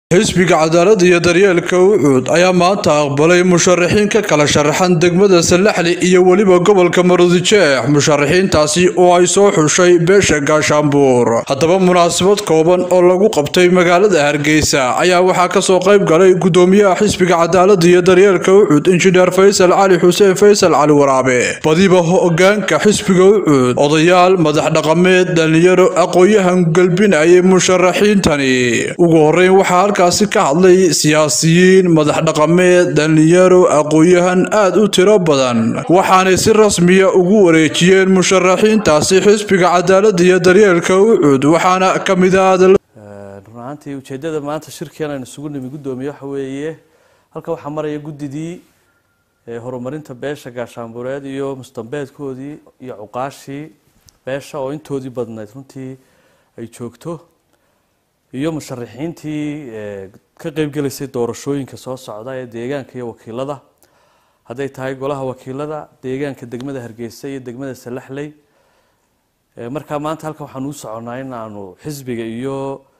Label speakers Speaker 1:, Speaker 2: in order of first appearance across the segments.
Speaker 1: xisbiga cadaalada iyo daryeelka ucuud ayaa maanta aqbalay musharaxiin ka kala sharaxan degmada salaxli iyo weliba gobolka marudijeex musharaxiintaasi oo ay soo xushay beesha gaashaanbuur haddaba munaasabad kooban oo lagu qabtay magaalada hargeysa ayaa waxaa kasoo qayb galay gudoomiyaha xisbiga cadaalada iyo daryeelka ucuud injineer faysal cali xuseen faysal cali waraabe badiba hogaanka xisbiga ucuud odayaal madax dhaqameed dhalinyaro aqoon-yahan galbinayay musharaxiintani ugu horeyn waxaa halkaasi ka hadlay siyaasiyiin madax dhaqameed dhalinyaro aqoon-yahan aada u tiro badan waxaanay si rasmiya ugu wareejiyeen musharaxiintaasi xisbiga cadaalada iyo daryeelka ucuud waxaana ka mid ah
Speaker 2: run ahaantii ujeedada maanta shirkian aynu isugu nimi guddoomiye waxa weeye halka waxaa maraya guddidii horumarinta beesha gaashaanbureed iyo mustambeedkoodii iyo cuqaashii beesha oo intoodii badnayd runtii ay joogto iyo musharaxiintii ka qeybgelaysay doorashooyinka soo socda ee deegaanka iyo wakiilada hadday tahay golaha wakiilada deegaanka degmada hargeysa iyo degmada salaxley markaa maanta halkan waxaan uu soconaa in aanu xisbiga iyo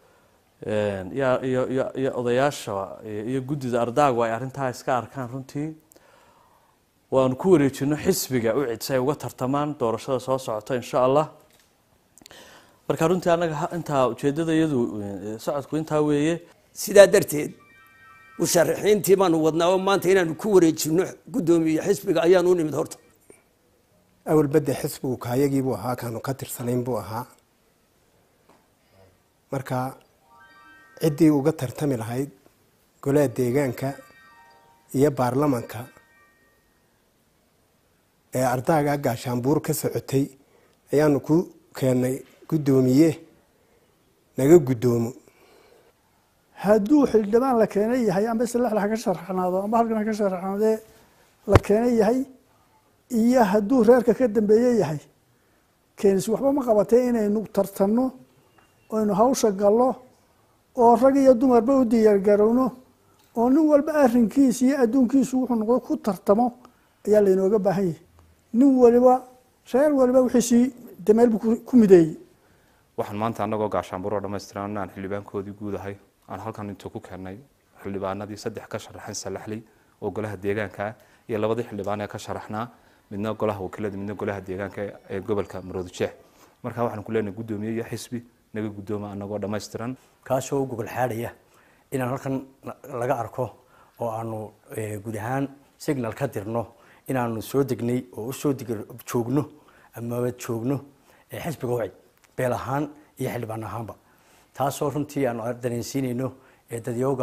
Speaker 2: iyo odayaasha iyo guddida ardaagu ay arrintaa iska arkaan runtii waanu ku wareejino xisbiga u cid si ay uga tartamaan doorashada soo socota insha allah marka runtii annaga intaa ujeedada iyadu socodku intaa weeye
Speaker 3: sidaa darteed musharaxiintii baanu wadnaa oo maanta inaanu ku wareejino guddoomiye xisbiga ayaanu u nimid horta
Speaker 4: awalbadde xisbigu kaayagiibuu ahaa kaanu ka tirsanayn buu ahaa marka ciddii uga tartami lahayd golaha deegaanka iyo baarlamanka ee ardaaga gaashaanbuur ka socotay ayaanu ku keennay guddoomiye naga guddoomo
Speaker 5: hadduu xildhibaan la keenay yahay amba salaxla haka sharaxnaado amba halkan haka sharaxnaadee la keenay yahay iyo hadduu reerka ka dambeeye yahay keenis waxba ma qabatay inaynu tartanno aynu hawsha gallo oo rag iyo dumarba u diyaargarowno oo nin walba arrinkiisa iyo adduunkiisu wuxuu noqdo ku tartamo ayaa laynooga baahan yahay nin waliba reer waliba wixiisii dameel buu ku mideeyey
Speaker 6: waxaan maanta annagoo gaashaanburoo dhamaystiran aan xildhibaankoodii guud ahay aan halkan intuu ku keennay xildhibaanadii saddex ka sharaxan salaxley oo golaha deegaanka iyo labadii xildhibaan ee ka sharaxnaa midna golaha wakiilada midna golaha deegaanka ee gobolka maroodijeex marka waxaan ku leenahay guddoomiye iyo xisbi naga guddooma annagoo dhammaystiran
Speaker 7: kaasoo gogol xaadhaya inaan halkan laga arko oo aanu guud ahaan signal ka dirno inaanu soo degnay oo usoo joogno amaba joogno xisbiga wacid beel ahaan iyo xildhibaan ahaanba taasoo runtii aanu dareensiinayno dadyooga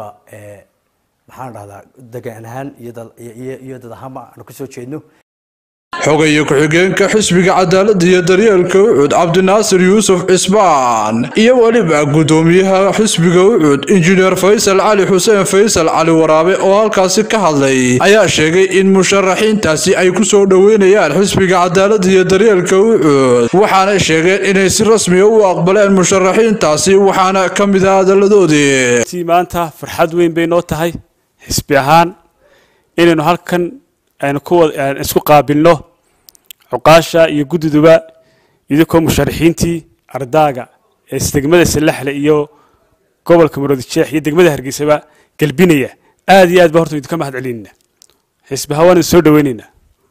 Speaker 7: maxaan dhahdaa degaan ahaan iyo dad ahaanba aanu kasoo jeedno
Speaker 1: xogaye ku-xigeenka xisbiga cadaalada iyo daryeelka ucuud cabdinaasir yuusuf cisbaan iyo weliba guddoomiyaha xisbiga ucuud injineer faysal cali xuseen faysal cali waraabe oo halkaasi ka hadlay ayaa sheegay in musharaxiintaasi ay ku soo dhoweynayaan xisbiga cadaalada iyo daryeelka ucuud waxaanay sheegeen inay si rasmiya u aqbaleen musharaxiintaasi waxaana ka mid ah hadalladoodii
Speaker 8: maanta farxad weyn bay noo tahay xisbi ahaan inaynu halkan aynu isku qaabilno cuqaasha iyo guddiduba idinkoo musharaxiintii ardaaga ee degmada salaxle iyo gobolka maroodijeex iyo degmada hargeysaba galbinaya aada iyo aad ba horta idinka mahad celinayna xisbaha waan idin soo dhaweynaynaa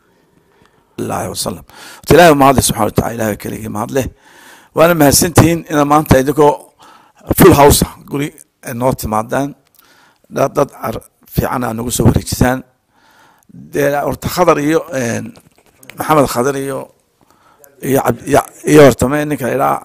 Speaker 9: ilahi wasalam horta ilahi mahadle subxana watacala ilahi keligii mahadleh waana mahadsantihiin inaad maanta idinkoo full house guri noo timaadaan dad fiican aad nagu soo wareejisaan dee horta khadar iyo maxamed khadar iyo iyo iyo hortame ninka ilaa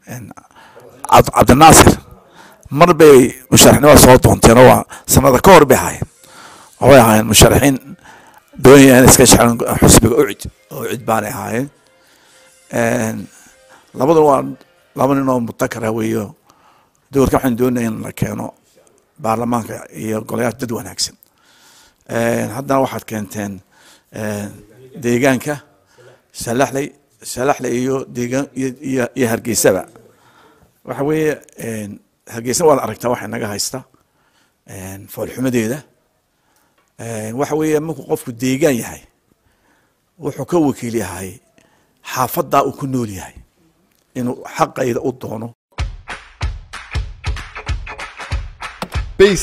Speaker 9: cabdinaasir mar bay musharaxnimada soo doonteen oo waa sanada ka hor bay ahaayeen waxay ahaayeen musharaxiin doonaya in iska shexlan xusbiga ucid ucid baanay ahaayeen labaduna waa laba nin oo mutakara weeyo doorka waxaan doonaya in la keeno baarlamaanka iyo golayaasha dad wanaagsan haddana waxaad keenteen deegaanka salaxley salaxley iyo deegaan iyo hargeysaba waxa weeye hargeysa waad aragtaa waxay naga haysta foolxumadeeda waxa weeye markuu qofku deegaan yahay wuxuu ka wakiil yahay xaafaddaa uu ku nool yahay inuu xaqayda u doono
Speaker 10: bayc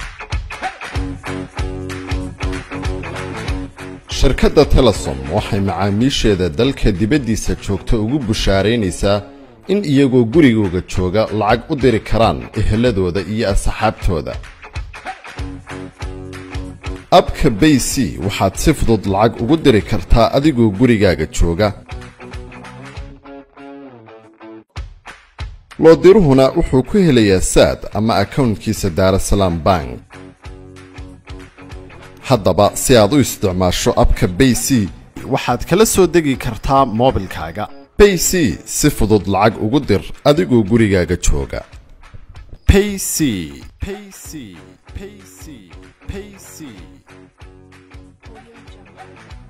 Speaker 10: shirkadda telesom waxay macaamiisheeda dalka dibaddiisa joogta ugu bushaaraynaysaa in iyagoo gurigooga jooga lacag u diri karaan eheladooda iyo asxaabtooda abka bay c waxaad si fudud lacag ugu diri kartaa adigoo gurigaaga jooga loodiruhuna wuxuu ku helayaa saad ama akownkiisa daarasalaam bank haddaba si aad u isticmaasho abka bay c waxaad kala soo degi kartaa moobilkaaga bay c si fudud lacag ugu dir adigoo gurigaaga jooga payc payc payc payc